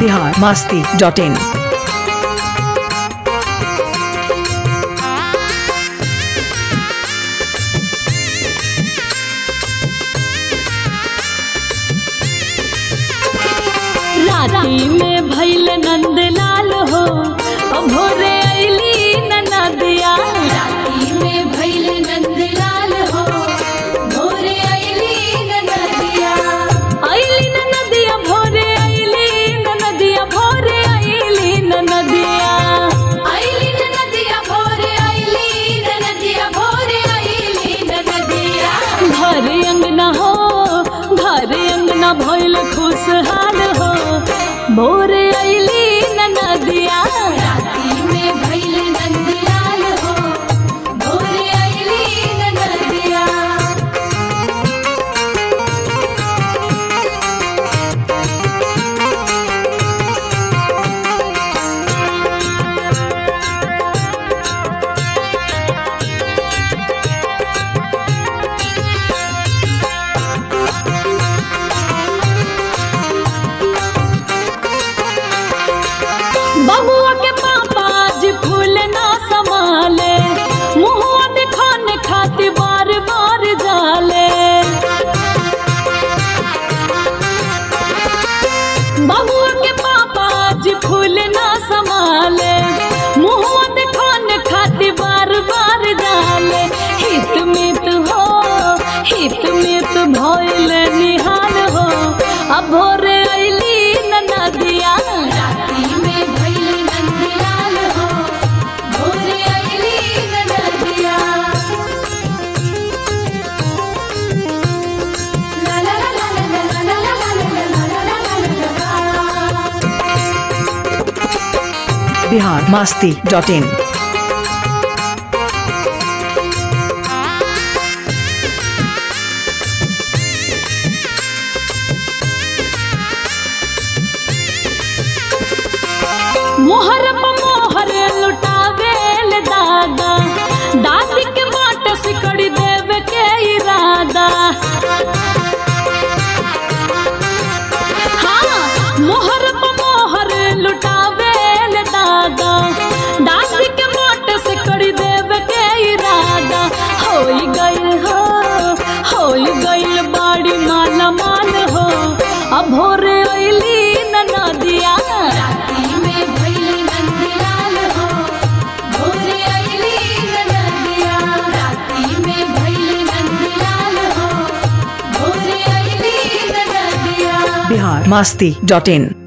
Bihar Masti dot in राती में भैल नंदलाल हो अब भोरे अली ननदिया राती में भैल नंदलाल हो भोरे अली ननदिया अली ननदिया भोरे अली ननदिया भोरे अली ननदिया अली ननदिया भोरे अली ननदिया भोरे अली ननदिया घर अंगना हो घर अंगना भइल खुशहाल हो भोरे अइली ननदिया राती में भइल नंदलाल हो भोरे अइली ननदिया बबुआ के पापा जी फूल ना संभाले मुहुआ दिखाने खातिर बार बार जाले बबुआ के पापा जी फूल ना संभाले मुहुआ दिखाने खातिर बार बार जाले हित मित हो हित मित भइल निहाल हो अब भोरे अइली ननदिया राती में भइल नंदलाल हो भोरे अइली ननदिया ला ला ला ला ला ला ला ला ला ला ला ला बिहार मास्ती डॉट इन मोहर प मोहर लुटावेल दादा दादी के बाट सिकड़ी देवे के इरादा हाँ मोहर प मोहर लुटावेल दादा दादी के बाट सिकड़ी देवे के इरादा होई गइल हो होई गइल बाड़ी माला माल हो अब भोरे अइली ननदिया राती में भइल नंदलाल हो भोरे अइली ननदिया राती में भइल नंदलाल हो भोरे अइली ननदिया बिहार मास्ती डॉट इन